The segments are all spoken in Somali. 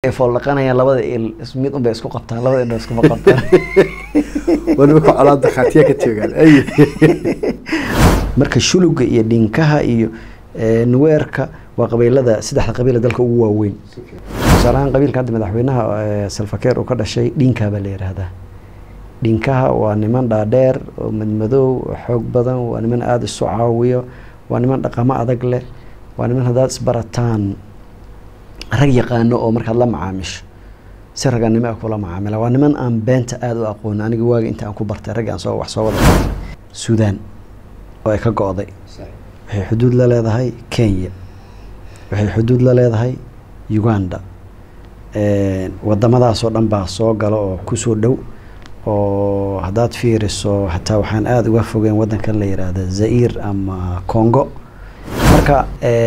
ay fool dhaqanayaan labada il is- mid unbay isku qabtaan labada indho iskuma qabtaan waliba ku colaad dakhaatiya ka joogaan ay marka shuluga iyo dhinkaha iyo eh, nuweerka waa qabiilada saddexda qabiila dalka ugu waaweyn tusaale ahaan qabiilka hadda madaxweynaha eh, salfakeer uu ka dhashay dhinkaa baa la yidhaahdaa dhinkaha waa niman dhaadheer oo madmadow oo xoog badan waa niman aada isu caawiyo waa niman dhaqamo adag leh waa niman haddaad isbarataan rag yaqaano oo markaad la macaamisho si raganimo ah kula macaamila waa niman aan beenta aada u aqoon aniga waagi inta aan ku bartay raggi aan soo wax soo wada bartay suudaan oo ay ka go-day waxay xuduud la leedahay kenya waxay xuduud la leedahay uganda wadamadaasoo dhan baa soo gala oo kusoo dhow oo haddaad fiiriso xataa waxaan aada uga fogeen wadankan la yidhaahda zair ama congo marka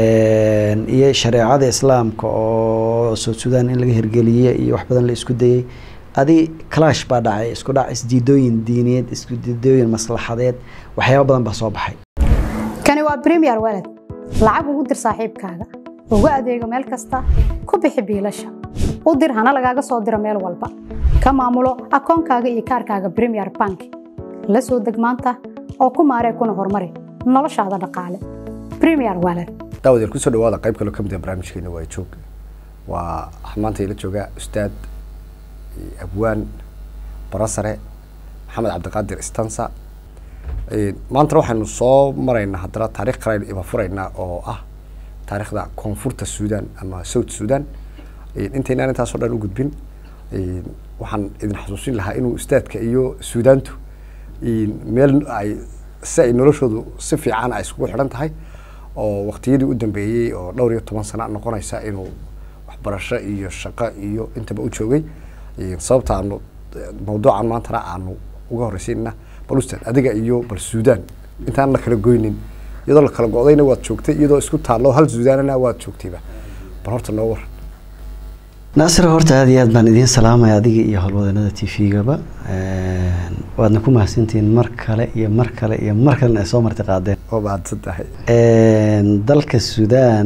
iyo shareecada islaamka oo south sudan in laga hirgeliye iyo wax badan la isku dayey adi clash baa dhacay isku dhac isdiidooyin diineed isku diidooyin maslaxadeed waxyaaba badan baa soo baxay kani waa premier walad lacag ugu dir saaxiibkaaga ugu adeego meel kasta ku bixi biilasha u dir hana lagaaga soo diro meel walba ka maamulo akoonkaaga iyo kaarkaaga premier bank la soo deg maanta oo ku maaree kuna horumari noloshaada dhaqaale premier walad daawadeel kusoo dhawaada qayb kaloo kamid ah barnaamijkeena waa joog waa maanta ila jooga ustaad abwaan barasare maxamed cabdiqaadir istansa maantana waxaynu soo maraynaa haddana taarikh kale iba furaynaa oo ah taarikhda koonfurta suudan ama south suudan intaynaan intaasoo dhan u gudbin waxaan idin xasuusin lahaa inuu ustaadka iyo suudaantu meel ay si ay noloshoodu si fiican ay iskugu xidhan tahay oo waktiyadii u dambeeyey oo dhowr iyo toban sana noqonaysa inuu waxbarasho iyo shaqo iyo intaba u joogay sababta aanu mawduucan maantana aanu uga horreysiinna bal ustaad adiga iyo bal suudan intaan la kala goynin iyadoo la kala go-dayna waad joogtay iyadoo isku taallo hal suudaanana waad joogtayba bal horta noo waran naasir horta aada iyo aad baan idiin salaamaya adiga iyo howlwadanada t v-gaba waadna ku mahadsantihiin mar kale iyo mar kale iyo mar kalena ay soo marti qaadeen oo mahadsan tahay dalka suudaan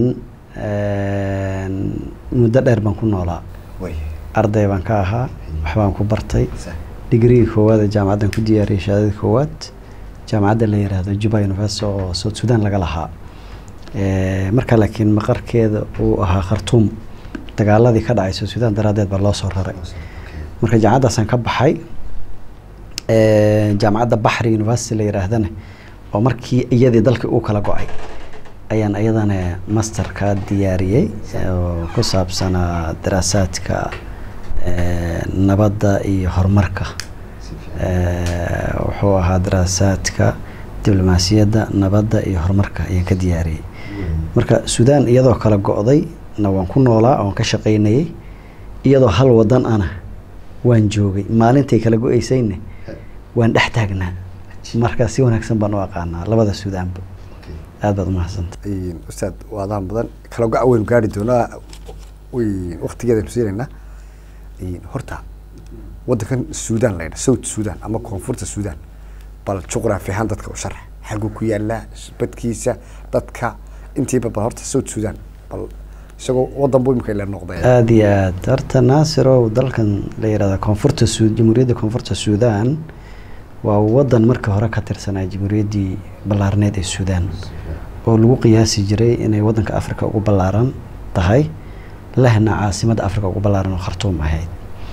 muddo dheer baan ku noolaa arday baan ka ahaa waxbaan ku bartay digriga koowaad ee jaamacaddan ku diyaariyay shahaadada koowaad jaamacadda la yiraahdo juba university oo south sudan laga lahaa marka laakiin maqarkeeda uu ahaa khartuum dagaaladii ka dhacay south sudan daraaddeed baa loo soo raray marka jaamacaddaasaan ka baxay jaamacadda baxri university la yiraahdana oo markii iyadii dalkii uu kala go-ay ayaan iyadana masterka diyaariyey oo ku saabsanaa daraasaadka nabadda iyo horumarka wuxuu ahaa daraasaadka diblomaasiyadda nabadda iyo horumarka ayaan ka diyaariyey marka suudaan iyadoo kala go-day na waan ku noolaa oon ka shaqaynayay iyadoo hal wadan ana waan joogay maalintay kala go-eysayna waan dhex taagnaa marka si wanaagsan baan u aqaanaa labada suudaanba aada baad umahadsanta ustaad waadaan badan kala go- waynu gaari doonaa waktigeedaynu siinaynaa horta wadankan suudan la yidha south suudan ama koonfurta suudan bal juqraafi ahaan dadka u sharax xaguu ku yaalaa badkiisa dadka intiiba bal horta south suudan bal isagoo wadan buu imika ila noqday aada iyo aad horta naasirow dalkan la yihahda koonfurta su jamhuuriyadda koonfurta suudan waa wadan markii hore ka tirsanaa jamhuuriyaddii ballaarneed ee suudan oo lagu qiyaasi jiray inay wadanka africa ugu ballaaran tahay lehna caasimadda africa ugu ballaaran oo khartuum ahayd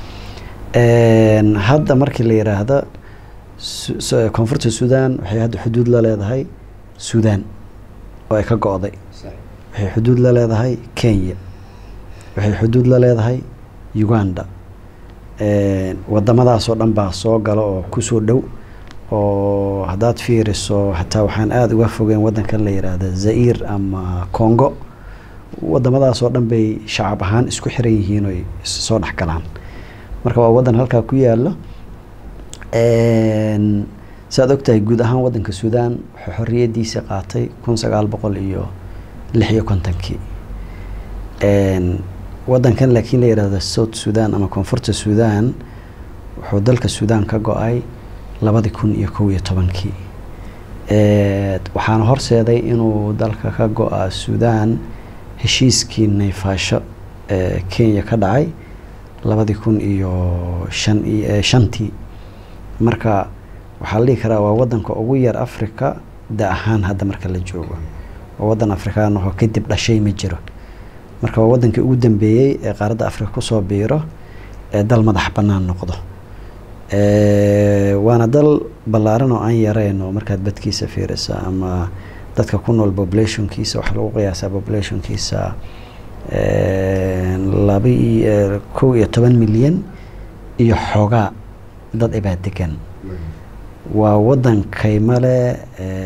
hadda markii la yiraahdo koonfurta suudan waxay hadda xuduud la leedahay suudan oo ay ka go-day waxay xuduud la leedahay kenya waxay xuduud la leedahay uganda wadamadaasoo dhan baa soo gala oo kusoo dhow oo haddaad fiiriso xataa waxaan aada uga fogeen wadankan la yiraahda zair ama congo wadamadaasoo dhan bay shacab ahaan isku xiran yihiin oy soo dhex galaan marka waa wadan halkaa ku yaalo saaad ogtahay guud ahaan wadanka suudan wuxuu xoriyadiisa qaatay kun sagaal boqol iyo lix iyo kontonkii wadankan laakiin la yihahdo south sudan ama koonfurta suudan wuxuu dalka suudan ka go-ay labadi kun iyo kow iyo tobankii waxaana horseeday inuu dalka ka go-a suudan heshiiskii nayfaasho ee kenya ka dhacay labadii kun iyo shan iyo shantii marka waxaa la dhihi karaa waa wadanka ugu yar africa da ahaan hadda marka la joogo oo wadan afrikaan ahoo kadib dhashay ma jiro marka waa wadankii ugu dambeeyey ee qaaradda africa kusoo biiro ee dal madax bannaan noqdo waana dal ballaaran oo aan yareyn oo markaad badkiisa fiirisa ama dadka ku nool populationkiisa waxaa lagu qiyaasaa populationkiisa laba iyo kow iyo toban milyan iyo xoogaa dad ibaa degan waa wadan kaymale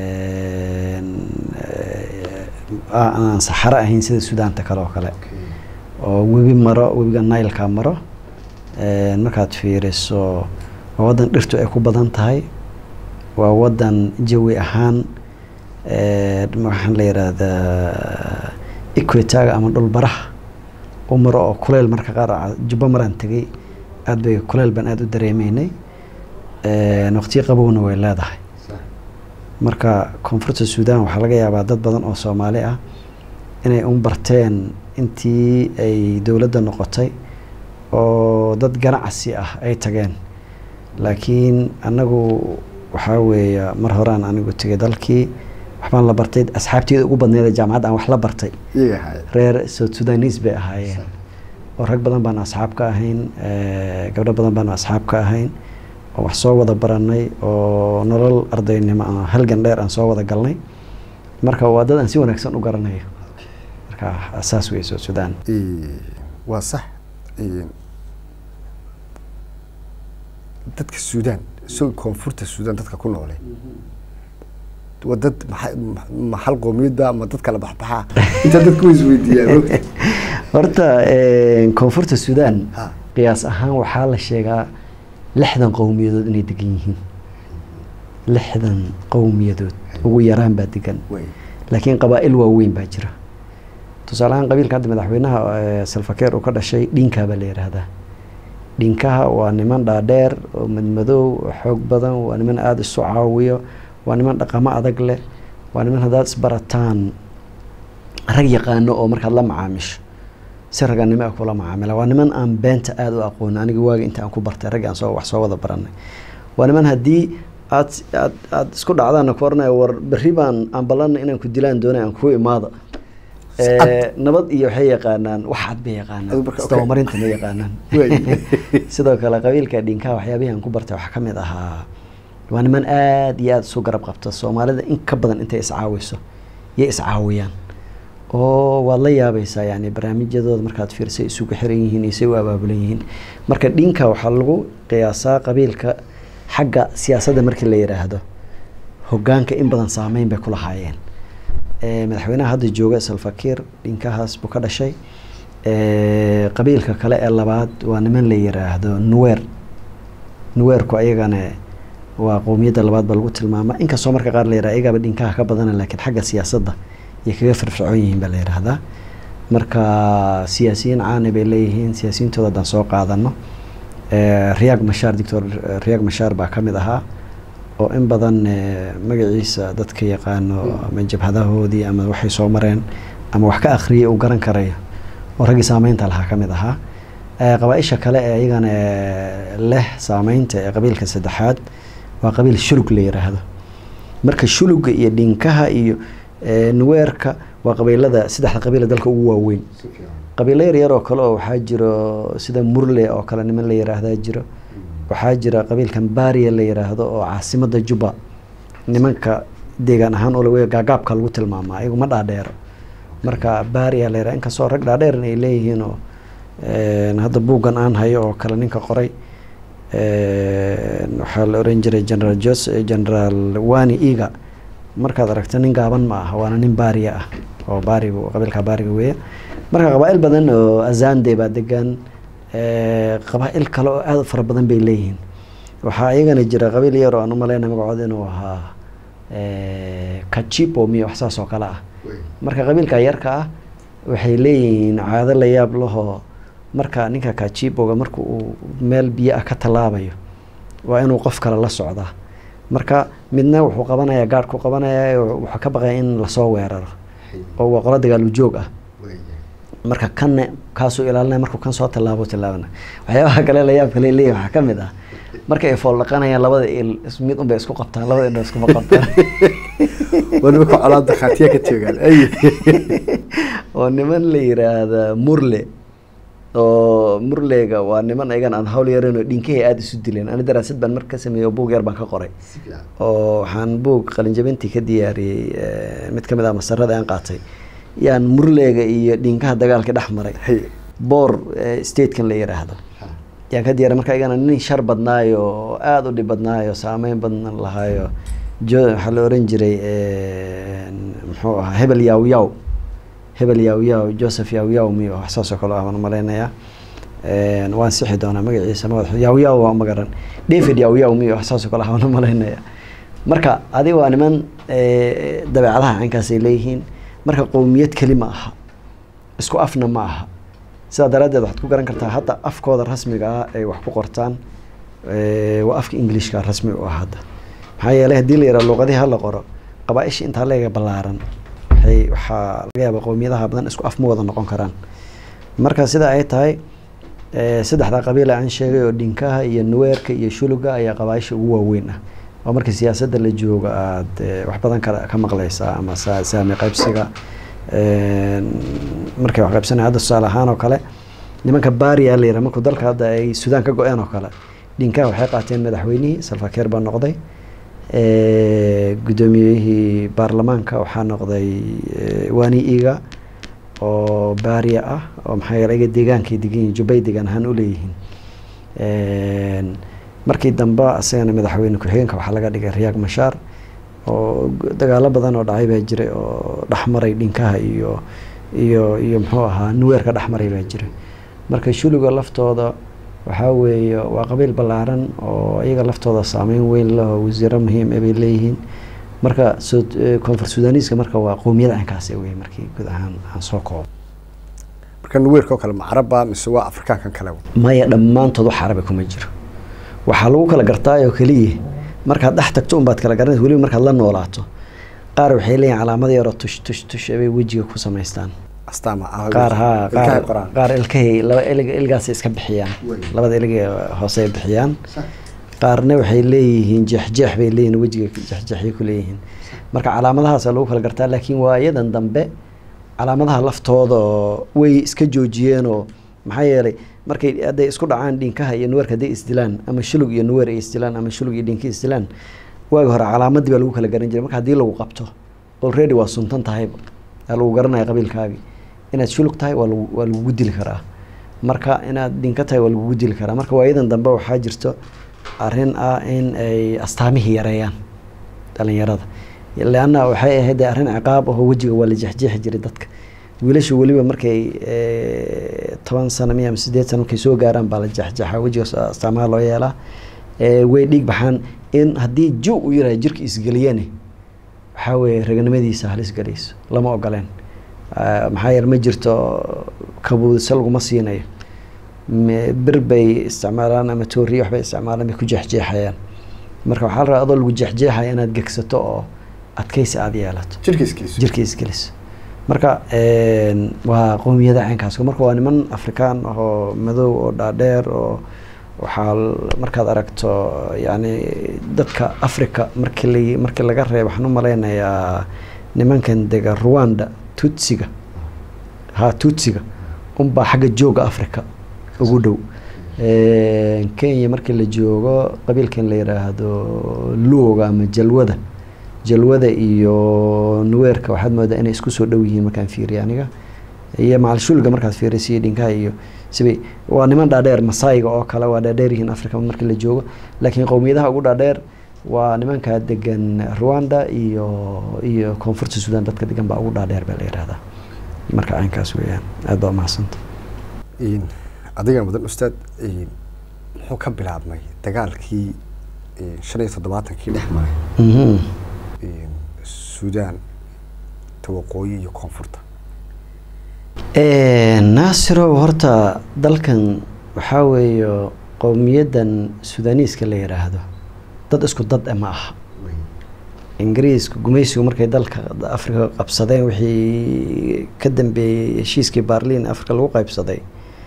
aan saxaro ahayn sida sudaanta kale oo kale oo webi maro webiga nailka maro markaad fiiriso waa wadan dhirtu ay ku badan tahay waa wadan jawi ahaan waxaan la yihahdaa equitaga ama dhulbaraha u maro oo kuleyl marka qaar jubbo maraan tegay aada bay kuleyl baan aada u dareemeynay waqtiyo qabowna way leedahay marka koonfurta suudan waxaa laga yaabaa dad badan oo soomaali ah inay un barteen intii ay dowladda noqotay oo dad ganacsi ah ay tageen laakiin anagu waxaa weeya mar horaan anigu tegay dalkii waxbaan la bartay asxaabteeda ugu badneeda jaamacadda aan wax la bartay reer south sudanis bay ahaayeen oo rag badan baan asxaab ka ahayn gabdho badan baan asxaab ka ahayn oo wax soo wada baranay oo nolol ardaynimo a halgan dheer aan soo wada galnay marka waa dad aan si wanaagsan u garanayo marka saas wey south sudan waa sax dadka suudaan isagoo koonfurta suudaan dadka ku noole waa dad ma hal qoomiyadba ma dad kala baxbaxaa intaa dadku way isweydiiyaan horta koonfurta suudaan qiyaas ahaan waxaa la sheegaa lixdan qowmiyadood inay degan yihiin lixdan qowmiyadood ugu yaraan baa degan laakiin qabaa-il waaweyn baa jira tusaale ahaan qabiilka hadda madaxweynaha salfakeer uu ka dhashay dhinkaa baa la yidhaahdaa dhinkaha waa niman dhaadheer oo madmadow oo xoog badan waa niman aada isu caawiyo waa niman dhaqamo adag leh waa niman haddaad isbarataan rag yaqaano oo markaad la macaamisho si raganimo ah kula macaamila waa niman aan beenta aada u aqooni aniga waaga inta aan ku bartay raggi aan soo wax soo wada baranay waa niman haddii aad aad aada isku dhacdaana ku oranaya war berri baan aan ballanna inaan ku dilaan doonay aan kuu imaada nabad iyo waxay yaqaanaan wax cad bay yaqaanaan isdabamarinta ma yaqaanaan sidoo kale qabiilka dhinkaha waxyaabihii aan ku bartay waxaa ka mid ahaa waa niman aada iyo aada isu garab qabta soomaalida in ka badan intay iscaawiso yay iscaawiyaan oo waad la yaabaysaa yani barnaamijyadooda markaad fiirsay isugu xiran yihiin iyo say u abaabulan yihiin marka dhinka waxaa lagu qiyaasaa qabiilka xagga siyaasadda markii la yidhaahdo hogaanka in badan saameyn bay ku lahaayeen madaxweynaha hadda jooga salfakiir dhinkahaas buu ka dhashay qabiilka kale ee labaad waa niman la yiraahdo nuwer nuweerku ayagana waa qowmiyadda labaad ba lagu tilmaama inkastoo marka qaar la yiraha ayagaaba dhinkaha ka badana laakiin xagga siyaasadda yay kaga firfircoon yihiin baa la yidhaahdaa marka siyaasiyiin caani bay leeyihiin siyaasiyintooda haddaan soo qaadano riyaag mashaar doctor riyaag mashaar baa ka mid ahaa oo in badan magaciisa dadka yaqaano ama jabhadahoodii ama waxay soo mareen ama wax ka akhriyay uu garan karayo oo raggii saameynta lahaa ka mid ahaa qabaa-isha kale ee iyagana leh saameynta ee qabiilka saddexaad waa qabiil shulug la yiraahdo marka shuluga iyo dhinkaha iyo nuweerka waa qabiilada saddexda qabiila dalka ugu waaweyn qabiilo yar yar oo kale oo waxaa jiro sida murle oo kale niman la yiraahdaa jiro waxaa jira qabiilkan baariya la yiraahdo oo caasimada juba nimanka deegaan ahaan oo lawe gaagaabka lagu tilmaamaa iyagu ma dhaadheero marka baariya la yirahdo inkastoo rag dhaadheeran ay leeyihiin oo hadda buuggan aan hayo oo kale ninka qoray waxaa la oran jiray general jos general wani iga markaad aragto nin gaaban ma ah waana nin baariya ah oo baarigu qabiilka baariga weeya marka qabaa-il badan oo azande baa degan qabaa-il kale oo aada fara badan bay leeyihiin waxaa iyagana jira qabiil yar oo aan umaleyna magacood inuu ahaa kachipo miyo wax saas oo kale ah marka qabiilka yarka ah waxay leeyihiin caado la yaab lahoo marka ninka kachipoga marka uu meel biyo ah ka tallaabayo waa inuu qof kale la socdaa marka midna wuxuu qabanayaa gaadhku qabanaya wuxuu ka baqaya in lasoo weeraro oo waa qolo dagaalu joog ah marka kanne kaasuu ilaalinaya markuu kan soo tallaabo tallaabana waxyaabaha kale la yaab kale leeyahay waxaa ka mid ah marka ay fool dhaqanayaan labada il is- mid unbay isku qabtaan labada indho iskuma qabtaan waliba ka colaada khaatiya ka joogaan ay oo niman la yiraahda murle oo murlega waa niman ayagan aan hawl yaran oo dhinkahay aada isu dileen ani daraasad baan marka ka sameeyey oo buug yar baan ka qoray oo waxaan buug qalinjabintii ka diyaariyey eh, mid ka mid ah masarada aan qaatay yaan murleega iyo dhinkaha dagaalka dhex maray hay boor eh, statekan la yiraahdo yaan ka diyaariy marka ayagana nin shar badnaayo oo aada u dhib badnaayo saameyn badan lahaayo jo waxaa la oran jiray eh, muxuu ahaa hebel yaw yaw hebel yaw yaw joseph yaw yaw miyo wax saas oo kale ah waan malaynayaa Een, waan sixi doonaa magaciisa ma yaw yaw waa ma garan david yaw yaw miyo wax saas oo kale ah waan malaynayaa marka adi waa niman eh, dabeecadaha caynkaas ay leeyihiin marka qowmiyad keli ma aha isku afna ma aha sidaa daraaddeed waxaad ku garan kartaa hadda afkooda rasmiga ah ay wax ku qortaan eh, waa afka englishka rasmi u ah hadda maxaa yeelay haddii la yidhaha luuqadihi hala qoro qabaaisha intaa leega ballaaran waxay waxaa laga yaabaa qowmiyadaha badan isku af ma wada noqon karaan marka sida ay tahay eh, saddexda qabiil aan sheegay oo dhinkaha iyo nuweerka iyo shuluga ayaa qabaaisha ugu waaweyn ah oo marka siyaasadda la joogo aada eh, wax badan ka ka maqleysaa ama sa- saami qaybsiga Een, markay wax qaybsanaya hadda tusaale ahaan oo kale nimanka baariya la yidhaha markuu dalka hadda ay suudaan ka go-een oo kale dhinkaha waxay qaateen madaxweynihii salfakeer baa noqday Eh, guddoomiyihii baarlamaanka waxaa noqday eh, wani iga oo baariya ah oo maxaa yeele iga deegaankay degan yihiin jubbay degaan ahaan u leeyihiin Een, markii dambe asagana madaxweyne ku-xigeenka waxaa laga dhigay riyaaq mashaar oo g- dagaalo badan oo dhacay baa jiray oo dhexmaray dhinkaha iyo iyo iyo muxuu ahaa nuweerka dhexmaray baa jiray marka shuluga laftooda waxaa weeye waa qabiil ballaaran oo iyaga laftooda saameyn weyn leh oo wasiiro muhiim ah bay leeyihiin marka soo koonfur sudaaniiska marka waa qowmiyad caynkaasi wey markii guud ahaan aan soo koobo marka nuweerka oo kale ma caraba mise waa afrikaankan kale maya dhammaantood wax carabi kuma jiro waxaa lagu kala gartaayoo keliya markaad dhex tagto unbaad kala garanaysa weliba markaad la noolaato qaar waxay leeyihin calaamada yaroo tush tush tush bay wejiga ku samaystaan astaama ah qaar haa ilkahay qaar qoraan qaar ilkahay laba ilig ilgaasay iska bixiyaan Wey. labada ilig ee hoose ay bixiyaan qaarna waxay leeyihiin jeexjeex bay leeyihiin wejiga jeexjeexay ku leeyihiin marka calaamadahaasa lagu kala gartaa laakiin waayadan dambe calaamadaha laftooda oo way iska joojiyeenoo maxaa yeelay markay hadday isku dhacaan dhinkaha iyo nuweerka hadday isdilaan ama shulug iyo nuweer ay isdilaan ama shulug iyo dhinka isdilaan waagi hore calaamadii baa lagu kala garan jiray marka haddii lagu qabto already waa suntan tahayba aa lagu garanaya qabiilkaagii inaad shulug tahay waa lagu waa lagugu dili karaa marka inaad dhinka tahay waa lagugu dili karaa marka waayadan dambe waxaa jirto arrin ah in ay astaamihii yareeyaan dhalinyarada leanna waxay ahayd dee arrin ciqaab ahoo wejiga waa la jeexjeexi jiray dadka wiilasha weliba markay eh, toban sano miya ama sideed sano markay soo gaaraan baa la jeexjeexaa wejiga s- astaamaha loo yeelaa Eh, way dhiig baxaan in haddii ju u yiraha jirka isgeliyane waxaa weeye raganimadiisa halis galayso lama ogoleen Ah, maxaa yeele ma jirto kabuudisa laguma siinayo Me- bir bay isticmaalaan ama tooriyo waxbay isticmaalaan bay ku jeexjeexayaan marka waxaa la rabaa adoo lagu jeexjeexaya inaad gegsato oo adkaysi aada yeelato jirkiiskiisu jirka isgelis marka een, waa qowmiyada caynkaas marka waa niman afrikaan ah oo madow oo dhaadheer oo waxaa l- markaad aragto yani dadka africa markii la markii laga reebo waxaan u malaynayaa nimankan dega rwanda tutsiga ha tutsiga unbaa xagga jooga africa ugu dhow Een, kenya markii la joogo qabiilkan la yiraahdo luoga ama jalwada jalwada iyo nuweerka waxaad moodaa inay isku soo dhow yihiin markaan fiiriyo aniga iyo macalshulga markaad fiiriso iyo dhinkaha iyo sibay waa niman dhaadheer masaayiga oo kale waa dhaadheer yihiin africa markii la joogo laakiin qowmiyadaha ugu dhaadheer waa nimanka degan rwanda iyo iyo koonfurta sudan dadka degan baa ugu dhaadheer baa la yihahdaa marka caynkaas weeyaan aad baa umahadsanta Een, adiga mudan ustaad een, muxuu ka bilaabmay dagaalkii een, shan iyo toddobaatankii dhex maray Mhm. een, suudaan ta waqooyi iyo koonfurta Eh, naasirow horta dalkan waxaa weeye qowmiyaddan sudaaniiska la yidhaahdo dad isku dad eh ma aha ingiriiska gumaysigu markay dalka africa qabsadeen wixii ka dambeeyey heshiiskii barlin africa lagu qaybsaday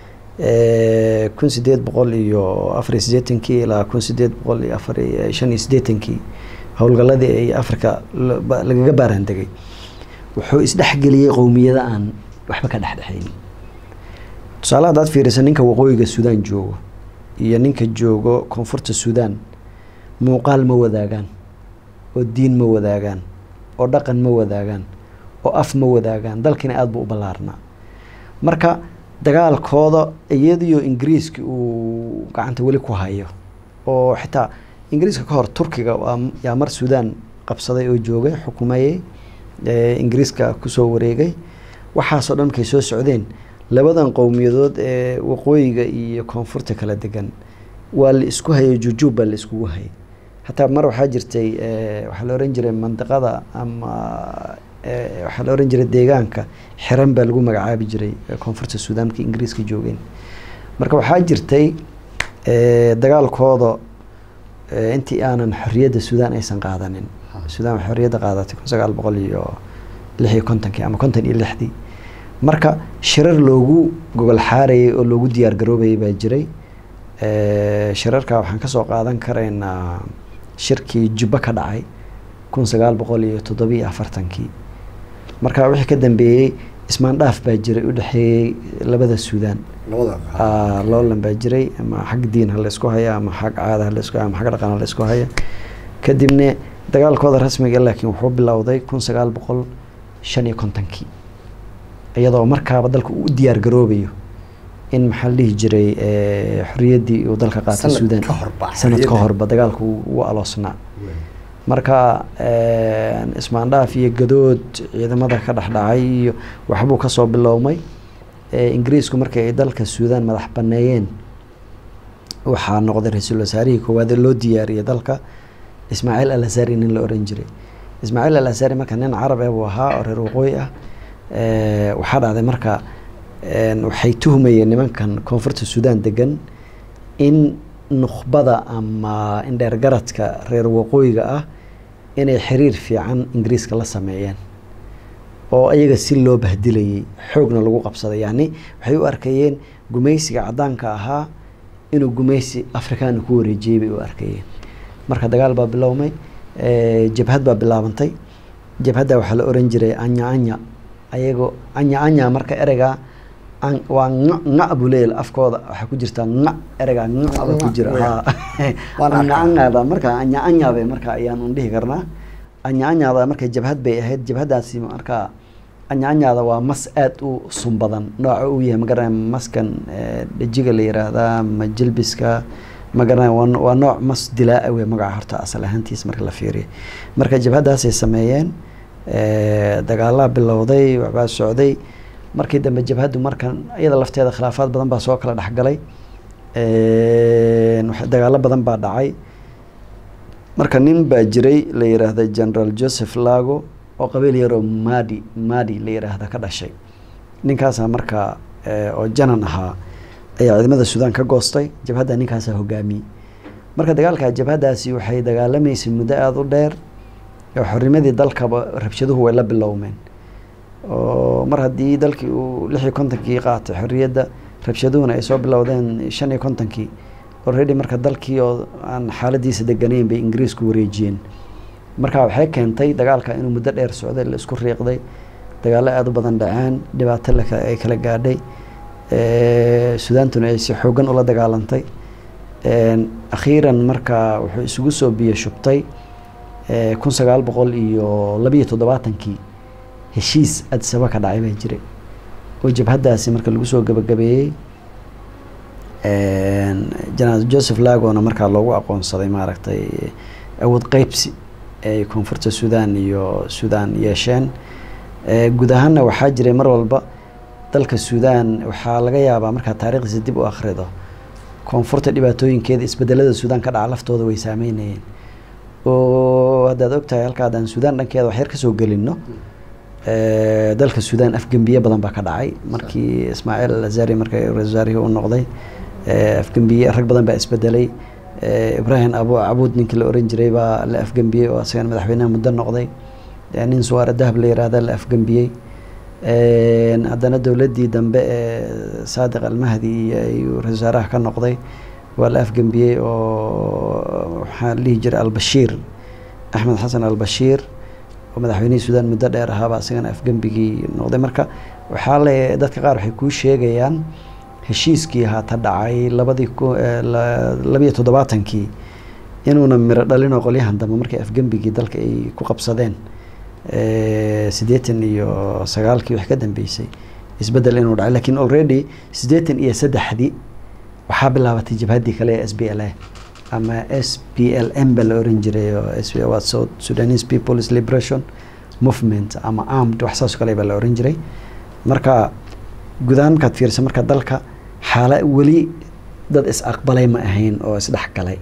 kun sideed boqol iyo afar iyo siddeetankii ilaa kun sideed boqol iyo afar iyo shan iyo siddeetankii howlgalladii ay africa lagaga baaraan degay wuxuu isdhexgeliyey qowmiyada aan waxba ka dhexdhexaynin tusaale haddaad fiirisa ninka waqooyiga suudaan joogo iyo ninka joogo koonfurta suudaan muuqaal ma wadaagaan oo diin ma wadaagaan oo dhaqan ma wadaagaan oo af ma wadaagaan dalkiina aada buu u ballaarnaa marka dagaalkooda iyadiyo ingiriiska uu gacanta weli ku hayo oo xitaa ingiriiska ka hor turkiga yaa mar suudaan qabsaday oo joogay xukumayey ingiriiska kusoo wareegay waxaasoo dhan markay soo socdeen labadan qowmiyadood ee waqooyiga iyo koonfurta kala degan waa la isku hayay jujuub baa la iskugu hayay hataa mar waxaa jirtay waxaa la ohan jiray mandiqada ama waxaa la ohan jiray deegaanka xiran baa lagu magacaabi jiray koonfurta suudaan markii ingiriiska joogeen marka waxaa jirtay dagaalkooda intii aanan xorriyadda suudaan aysan qaadanin suudaan waxay xorriyadda qaadatay kun sagaal boqol iyo lix iyo kontonkii ama konton iyo lixdii marka shirar loogu gogol xaarayay oo loogu diyaar garoobayay baa jiray shirarka waxaan kasoo qaadan karaynaa shirkii jubbo ka dhacay kun sagaal boqol iyo toddobiiyo afartankii marka wixii ka dambeeyey ismaandhaaf baa jiray u dhexeeyey labada suudaan loolan baa jiray ama xag diin ha la isku haya ama xag caada ha la isku haya ama xag dhaqan ha la isku haya kadibna dagaalkooda rasmiga laakiin wuxuu bilowday kun sagaal boqol shan iyo kontonkii iyadoo markaaba dalka uu u diyaar garoobayo in maxaa la dhihi jiray xorriyaddii uu dalka qaatay suudaan sanad ka horba dagaalka u aloosnaa marka ismaandhaaf iyo gadood ciidamada ka dhexdhacay iyo waxbuu kasoo bilowmay ingiriisku markii ay dalka suudaan madax baneeyeen waxaa noqday ra-iisul wasaarihii koowaad loo diyaariyey dalka ismaaciil al asari nin la oran jiray ismaaciil al asari marka nin carab eh buu ahaa oo reer waqooyi ah waxaa dhacday marka waxay tuhmayeen nimankan koonfurta suudaan degan in nukhbada ama indheergaradka reer waqooyiga ah inay xiriir fiican ingiriiska la sameeyeen oo ayaga si loo bahdilayay xoogna lagu qabsaday yacni waxay u arkayeen gumaysiga caddaanka ahaa inuu gumaysi afrikaana ku wareejiyey bay u arkayeen marka dagaal baa bilowmay jabhad baa bilaabantay jabhadda waxaa la oran jiray anya anya ayagoo anya anya marka ereygaa waa nga nga buu leeyahay afkooda waxaa ku jirtaa nga ereygaa nga baa ku jira anya anyada marka anya anya bay marka ayaan un dhihi karnaa anya anyada marka jabhad bay ahayd jabhaddaasi marka anya anyada waa mas aada u sun badan nooca uu yahay magaranaya maskan dhajiga la yiraahdaa ma jilbiska magaranaya waa nooc mas dilaa wey magaca horta asal ahaantiis marka la fiiriyo marka jabhaddaasay sameeyeen dagaalaa bilowday waxbaa socday markii dambe jabhaddu markan iyada lafteeda khilaafaad badan baa soo kala dhexgalay dagaalo badan baa dhacay marka nin baa jiray la yiraahda general joseph lago oo qabiil yaroo madi madi la yiraahda ka dhashay ninkaasaa marka oo janan ahaa ayaa ciidamada suudaan ka goostay jabhadda ninkaasaa hogaamiyey marka dagaalka jabhaddaasi waxay dagaalamaysay muddo aada u dheer oo xornimadii dalkaba rabshaduhu way la bilowmeen oo mar haddii dalkii uu lix iyo kontonkii qaatay xorriyadda rabshaduhuna ay soo bilowdeen shan iyo kontonkii already marka dalkii oo aan xaaladiisa deganayn bay ingiriisku wareejiyeen marka waxay keentay dagaalka inuu muddo dheer socday la isku riiqday dagaallo aada u badan dhaceen dhibaato ay kala gaadhay sudaantuna ay si xoogan ula dagaalantay akhiiran marka wuxuu isugu soo biyo shubtay kun sagaal boqol iyo labiiyo toddobaatankii heshiis adisaba ka dhacay baa jiray oo jabhaddaasi marka lagu soo gabagabeeyey janaal joseph lagona markaa loogu aqoonsaday maaragtay awood qeybsi ay koonfurta suudaan iyo suudaan yeesheen guud ahaanna waxaa jiray mar walba dalka suudaan waxaa laga yaabaa markaa taariikhdiisa dib u akhrido koonfurta dhibaatooyinkeeda isbedelada suudaan ka dhaca laftooda way saameynayeen oo haddaad ogtahay halka haddaan suudaan dhankeeda wax yar kasoo gelino dalka suudaan afgembiye badan baa ka dhacay markii ismaaciil al azari marka ra-isul wasaarihii u noqday afgembiye rag badan baa isbedelay ibrahim abu cabuud ninkii la oran jiray baa la afgembiyey oo asagana madaxweynaha muddo noqday nin suwaare dahab la yiraahda la afgembiyey haddana dowladdii dambe ee saadiq almahdi iyo ra-isul wasaaraha ka noqday waa la afgembiyey oo waxaa la dhihi jiray albashiir axmed xasan albashiir oo madaxweynihii suudaan muddo dheer ahaaba isagana afgembigii noqday marka waxaa le dadka qaar waxay kuu sheegayaan heshiiskii haata dhacay labadii labiyo toddobaatankii inuuna miro dhalinoo qolyahan dambe markay afgembigii dalka ay ku qabsadeen siddeetan iyo sagaalkii wax ka dambeysay isbeddel inuu dhacay lakiin already siddeetan iyo saddexdii waxaa bilaabatay jabhaddii kale ee s b l a ama s p l m ba la oran jiray oo waa south sudanese people's liberation movement ama armed wax saas kale baa la oran jiray marka gudahaan markaad fiirisa marka dalka xaala weli dad is aqbalay ma ahayn oo isdhexgalay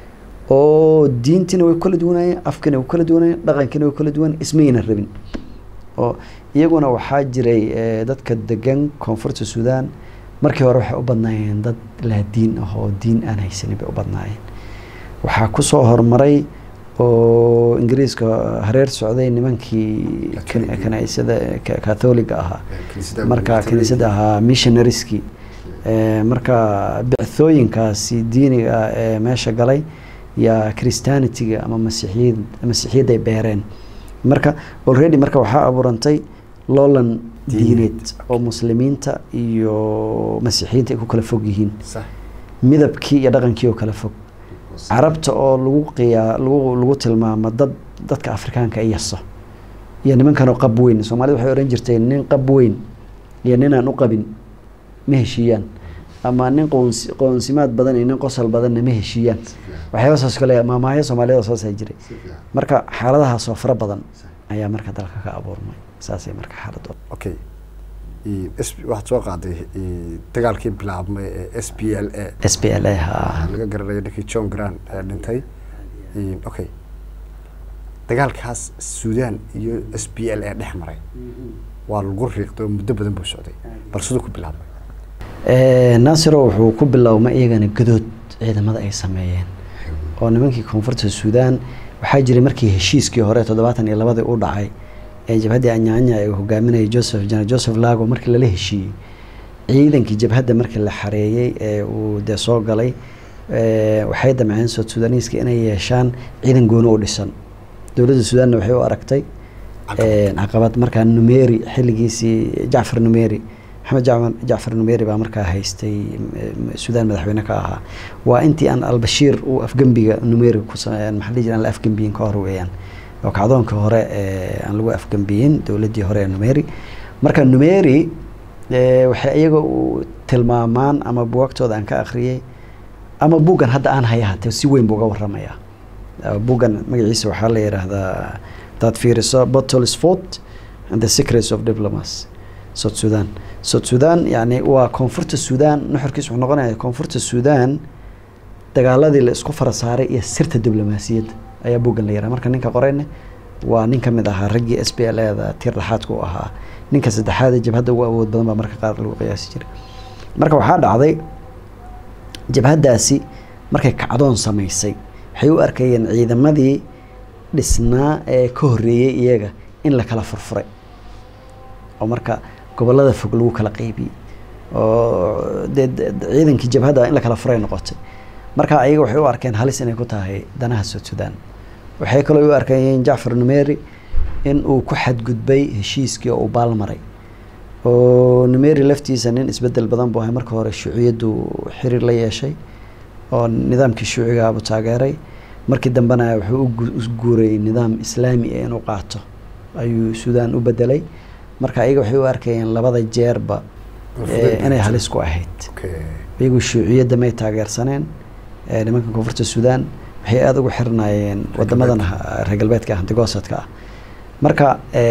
oo diintiina way kala duwanayeen afkiina way kala duwanayeen dhaqankiina way kala duwan ismayna rabin oo iyaguna waxaa jiray dadka degan koonfurta suudaan markii hore waxay u badnaayeen dad laa diin ah oo diin aan haysanin bay u badnaayeen waxaa kusoo horumaray oo ingiriiska hareer socday nimankii kaniisada katholiga ahaa marka kaniisada ahaa missionarieskii marka bicthooyinkaasi diiniga ah ee meesha galay yaa christianitiga ama masiixiyad masiixiyadday beereen marka already marka waxaa abuurantay loolan diineed oo muslimiinta iyo masiixiyiinta ay ku kala fog yihiin midabkii iyo dhaqankii oo kala fog carabta oo lagu qiyaa lagu lagu tilmaamo dad dadka afrikaanka ay yaso iyo nimankanoo qab weyn soomaalida waxay ohan jirtay nin qab weyn iyo ninaan u qabin ma heshiiyaan ama nin qoons qoonsimaad badan iyo nin qosol badanna ma heshiiyaan waxyaaba saas kale maamahyo soomaaliyada saasaa jiray marka xaaladahaasoo fara badan ayaa marka dalka ka abuurmay saasay marka xaaladooda okay waxaad soo qaaday dagaalkii bilaabmay ee s p l a s p l a ha laga garanayo ninkii john grant ee dhintay okay dagaalkaas suudaan iyo s p l a dhex maray waa lagu riiqday oo muddo badan buu socday bal siduu ku bilaabmay naasiro wuxuu ku bilowmay iyagana gadood ciidamada ay sameeyeen oo nimankii koonfurta suudaan waxaa jiray markii heshiiskii hore toddobaatan iyo labadii u dhacay ee jabhaddii anyaanya ee hogaaminayay joseph general joseph lago markii lala heshiiyey ciidankii jabhadda markii la xareeyey ee uu dee soo galay waxay damceen south suudaniiska inay yeeshaan ciidan gooni u dhisan dowladda suudaanna waxay u aragtay caqabad markaa numeri xilligiisii jacfar numeri maxamed jacfar jacfar numeri baa markaa haystay suudaan madaxweyne ka ahaa waa intii aan albashiir uu afgembiga numeri ku maxaa dhihi jira aan la afgembiyin ka hor weeyaan oo kacdoonka hore aan lagu afgembiyin dowladdii hore ee numeri marka numeri waxay iyaga u tilmaamaan ama buwagtooda aan ka akhriyey ama buuggan hadda aan haya hatee si weyn buu uga waramayaa buuggan magaciisa waxaa la yidhaahdaa hadaad fiiriso bottles fort and the secrets of diplomacy south sudan south sudan yani waa koonfurta sudan nuxurkiis wuxuu noqonaya koonfurta sudan dagaaladii la isku fara saaray iyo sirta diblomaasiyadda ayaa buuggan la yaraha marka ninka qorayne waa nin ka mid ahaa raggii s b l eda tir dhaxaadka u ahaa ninka saddexaad ee jabhadda ugu awood badan baa marka qaar lagu qiyaasi jiray marka waxaa dhacday jabhaddaasi markay kacdoon samaysay waxay u arkayeen ciidamadii dhisnaa ee ka horreeyey iyaga in la kala furfuray oo marka gobollada fog lagu kala qeybiyey oo dee ciidankii jabhadda in la kala furay noqotay marka ayaga waxay u arkeen halis inay ku tahay danaha south sudan waxay kaloo u arkayeen jacfar numeri in uu ku xadgudbay heshiiskii oo uu baalmaray oo numeri laftiisa nin isbedel badan buu ahay marka hore shuuciyaddu xiriir la yeeshay oo nidaamkii shuucigaabuu taageeray markii dambena wuxuu u guuray nidaam islaami ah inuu qaato ayuu suudaan u bedelay marka ayaga waxay u arkayeen labada jeerba inay halis ku ahayd iyagu shuuciyadda may taageersaneen nimanka koonfurta suudaan waxay aada ugu xirnaayeen wadamadan reer galbeedka ah digoosadka ah marka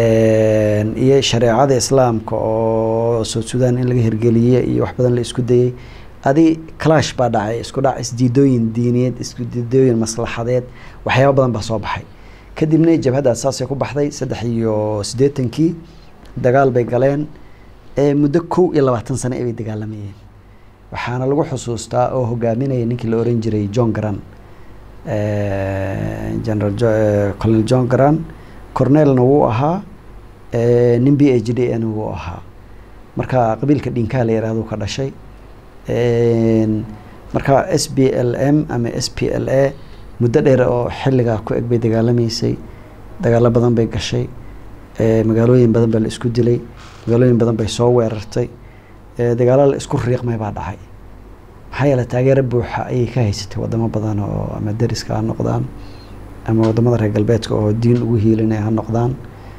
iyo shareecada islaamka oo south sudan in laga hirgeliyey iyo wax badan la isku dayey adi clash baa dhacay isku dhac isdiidooyin diiniyeed isdiidooyin maslaxadeed waxyaaba badan baa soo baxay kadibna jabhaddaas saasay ku baxday saddex iyo siddeetankii dagaal bay galeen muddo kow iyo labaatan sano ay bay dagaalamayeen waxaana lagu xusuustaa oo hogaaminaya ninkii la oran jiray john garan eh, general Jo- eh, colonel john garan cornelna wuu ahaa eh, nin b h d n wuu ahaa marka qabiilka dhinkaa la yihahdo ka dhashay Een, marka s b l m ama s p l a muddo dheer oo xilligaa ku eg bay dagaalamaysay dagaalo badan bay gashay eh, magaalooyin badan baa la isku dilay magaalooyin badan bay soo weerartay eh, dagaalo la isku riiqmay baa dhacay maxaa yeele taageero buuxa ayay ka haysatay wadamo badan oo ama deriska ha noqdaan ama wadamada reer galbeedka oo diin ugu hiilinaya ha noqdaan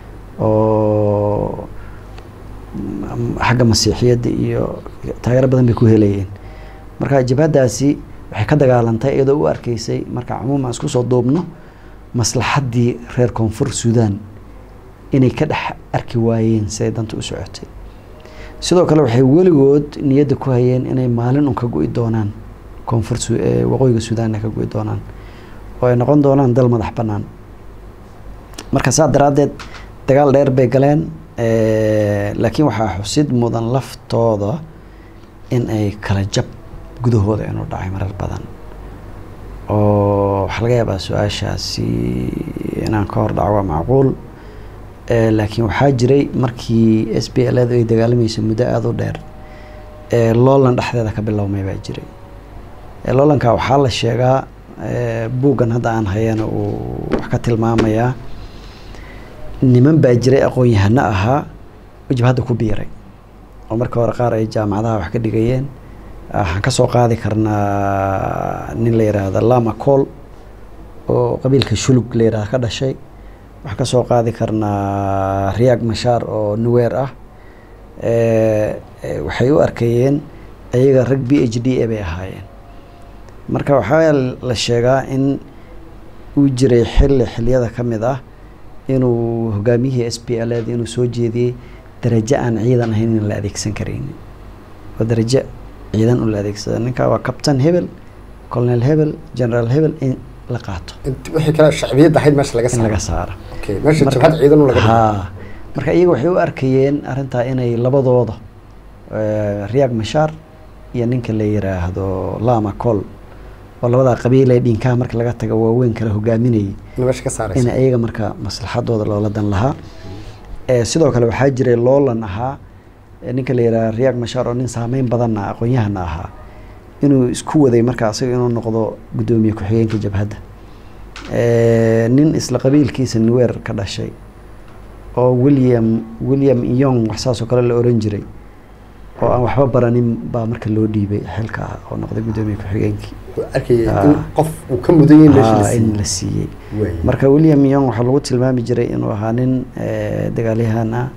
oo mm, xagga masiixiyadda iyo taageero badan bay ku helayeen marka jabhadaasi waxay ka dagaalantay iyadoo u arkeysay marka cumuuman isku soo duubno maslaxaddii reer koonfur suudaan inay ka dhex arki waayeen siday danta u socotay sidoo kale waxay weligood niyadda ku hayeen inay maalin un ka go'i doonaan koonfur Su- eh, waqooyiga suudaan ay ka go'i doonaan oo ay noqon doonaan dal madax bannaan marka saa daraaddeed dagaal dheer bay galeen eh, laakiin waxaa xusid mudan laftooda in ay kala jab gudahooda inuu dhacay marar badan oo waxaa laga yaabaa su-aashaasi inaan ka hor dhaco waa macquul Eh, laakiin waxaa jiray markii s b l ay dagaalamaysa muddo aada u dheer eh, loolan dhexdeeda ka bilowmay baa jiray Eh, loolanka waxaa la sheegaa eh, buuggan hadda aan hayana uu wax ka tilmaamayaa niman baa jiray aqoon-yahano ahaa oo jabhadda ku biiray oo marka hore qaar ay jaamacadaha wax ka dhigayeen waxaan kasoo qaadi karnaa nin la yidhaahda lama col oo qabiilka shulug la yidhahda ka dhashay waxaan ka soo qaadi karnaa riyaag mashaar oo nuweer ah Eh, eh, waxay u arkayeen ayaga rag b h d a bay ahaayeen marka waxaa la sheegaa in uu jiray xilli xiliyada ka mid ah inuu hogaamiyihii s p l da inuu soo jeediyey darajo aan ciidan ahayn in la adeegsan karaynin oo darajo ciidan un la adeegsada ninka waa captain hebel colonel hebel general hebel in la qaato Int- wixii kale shacbiyadda ahayd meesha laga in laga saaro saaro okay meesha Marka- jabhad ciidan u laga dhigo. haa marka iyaga waxay u arkayeen arrintaa inay labadooda eh, riyaag mashaar iyo ninka la yiraahdo lama col oo labadaa qabiil ee dhinkaha marka laga taga waaweyn kala hogaaminayay in meesha ka in saaraysa ayaga marka maslaxadooda loola dan lahaa Eh, sidoo kale waxaa jiray loolan ahaa eh, ninka la yidhaha riyaag mashaar oo nin saameyn badanna aqoon-yahana ahaa inuu isku waday marka asaga inuu noqdo guddoomiye ku-xigeenka jabhadda Eh, nin isla qabiilkiisa nuweer ka dhashay oo william william yong wax saas oo kale la oran jiray oo aan waxba baranin baa marka loo dhiibay xilka oo noqday guddoomiye ku-xigeenkii Wuxuu arkayay Ah. in qof uu ka mudan yahay meesha la Haa, in siiyey la siiyey Waay. marka william young waxaa lagu tilmaami jiray inuu ahaa nin eh, dagaalyahan ah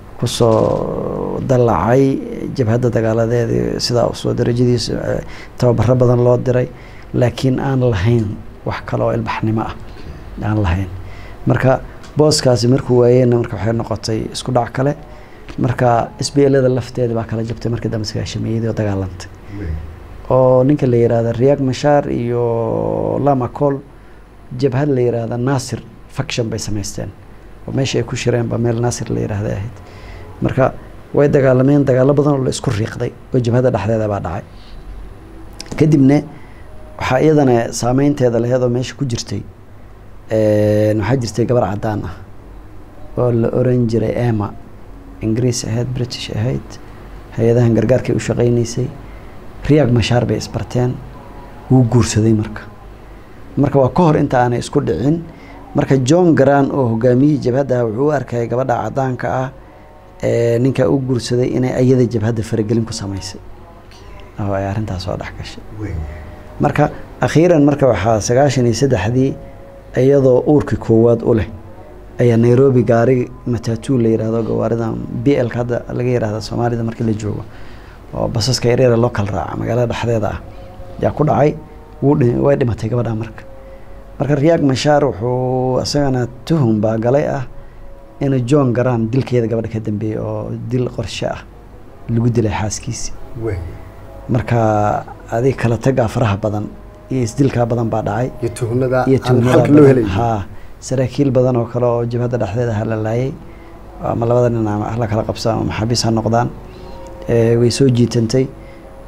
kusoo dallacay jabhadda dagaaladeeda sidaa usoo darajadiisa eh, tababaro badan loo diray laakiin aan lahayn wax kale oo ilbaxnimo ah aan lahayn marka booskaasi markuu waayeenna marka waxay noqotay isku dhac kale marka s b lada lafteeda baa kala jabtay markii dambe sagaashameeyadii oo dagaalantay oo ninka la yiraahda riyaag mashaar iyo lama col jabhad la yiraahda nasir faction bay samaysteen oo meesha ay ku shireen baa meel nasir la yiraahda ahayd marka way dagaalameen dagaalo badan oo la isku riiqday oo jabhadda dhexdeeda baa dhacay kadibna waxaa iyadana saameynteeda laheed oo meesha ku jirtay een, waxaa jirtay gabar cadaan ah oo la oran jiray ema ingiriis ahayd british ahayd hay-adahan gargaarkay u shaqaynaysay riyaag mashaar bay isbarteen wuu guursaday marka marka waa ka hor inta aanay isku dhicin marka john garan oo hogaamiyihii jabhadda wuxuu u arkayay gabadha cadaanka ah ee ninka u guursaday inay ayada jabhadda faragelin ku samaysay oo ay arrintaas soo dhex gashay marka akhiiran marka waxaa sagaashan iyo saddexdii iyadoo uurkii koowaad u leh ayaa nairobi gaari matatu la yirahdo gawaarida b l hadda laga yirahda soomaalida markii la joogo oo basaska yaryara loo kala raaca magaalada dhexdeeda ah yaa ku dhacay wuu dhi- way dhimatay gabadha marka marka riyaag mashaar wuxuu isagana tuhum baa galay ah inuu john garan dilkeeda gabadha ka dambeeyey oo dil qorshe ah lagu dilay xaaskiisi marka adig kala tagaa faraha badan iyo isdilkaa badan baa dhacay iyo tuhnada iyo aan tuhmada xalka loo badan. helay haa saraakiil badan oo kale oo jabhadda dhexdeeda halalaayay ama labada nin ama la kala qabsaan ama maxaabiis ha noqdaan Eh, way soo jiitantay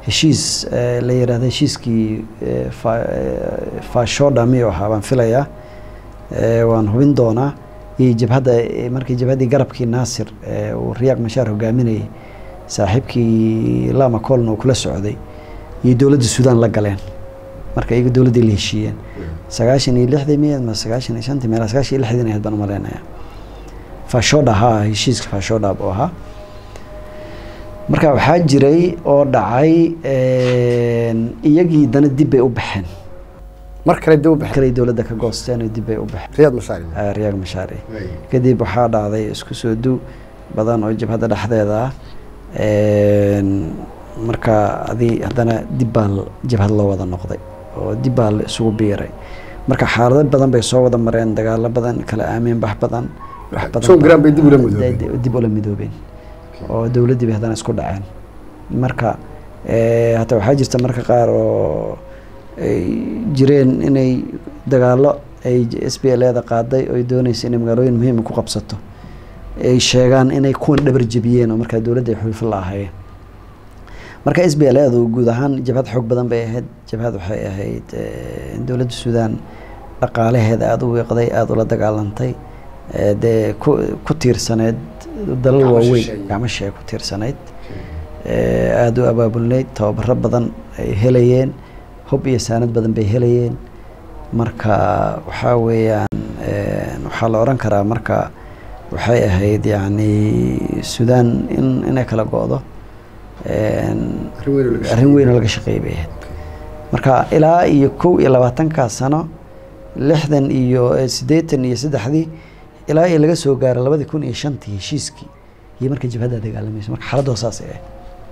heshiis eh, la yidhaahdo heshiiskii eh, fa- eh, fashoda miyuu ahaa baan filayaa Eh, waan hubin doonaa iyo jabhadda eh, markii jabhaddii garabkii naasir eh, uu riyaaq mashaar hogaaminayay saaxiibkii lama coln uu kula socday iyo dowladda suudaan la galeen marka iyaga dowladdii la heshiiyeen sagaashan iyo lixdii miyaed ma sagaashan iyo shantii meela sagaashan iyo lixdii ahayd baan umaleynaya fashoda haa heshiiska fashoda buu ahaa marka waxaa jiray oo dhacay iyagii dana dib bay u baxeen mar kale dib u baxay kalay dowladda ka goosteen oo dib bay u baxeen riyaad mashaari Ah, riyaaq mashaari kadib waxaa dhacday isku soo du badan oo jabhadda dhexdeeda ah Een, marka adi haddana dib baa l- jabhad loo wada noqday oo dib baa la isugu biiray marka xaalado badan bay soo wada mareen dagaalo badan kala aamin bax badan wax badan Soo baa- garaan bay dib ula midoobeen. Dib- dib ula midoobeen oo dowladdii bay haddana isku dhaceen marka eh, hataa waxaa jirta marka qaar oo ay jireen inay dagaalo ay s b l da qaaday oo ay doonaysa inay magaalooyin muhiima ku qabsato ay sheegaan inay kuwan dhabar jebiyeen oo markaa dowladda ay xulfo la ahaayeen marka s b l du guud ahaan jabhad xoog badan bay ahayd jabhad waxay ahayd eh, dowladda suudaan dhaqaalaheeda aada u wiiqday aada ula dagaalantay eh, dee ku ku tiirsaneyd dalal Gacmo waaweyn shisheeye. gacmo shisheeye ku tiirsanayd eh, aada u abaabulnayd tababaro badan ay helayeen hub iyo saanad badan bay helayeen marka waxaa weeyaan eh, waxaa la oran karaa marka waxay ahayd yacni suudaan in inay kala go-do een, arrin weyn oo laga shaqeeyay bay ahayd marka ilaa iyo kow iyo labaatankaa sano lixdan iyo eh, siddeetan iyo saddexdii ilaa iyo laga soo gaaro labadii kun iyo shantii heshiiskii iyo marka jabhadda dagaalamaysa marka xaaladdu saasay ahayd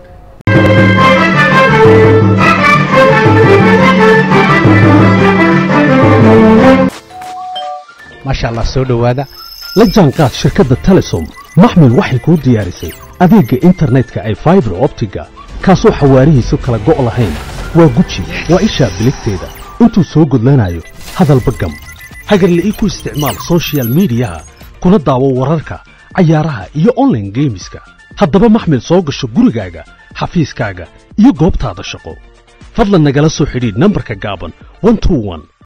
maasha allah soo dhowaada la jaanqaad shirkadda telesom maxmil waxay kuu diyaarisay adeegga internetka ay faibar optiga kaasoo xawaarihiisu kala go' lahayn waa guji waa ishaa biligteeda intuu soo gudlanayo hadalba gam hagarle ii ku isticmaal soshiyal miidiyaha kuna daawo wararka cayaaraha iyo online geemiska haddaba maxmil soo gasho gurigaaga xafiiskaaga iyo goobtaada shaqo fadlan nagala soo xidhiidh nambarka gaaban 121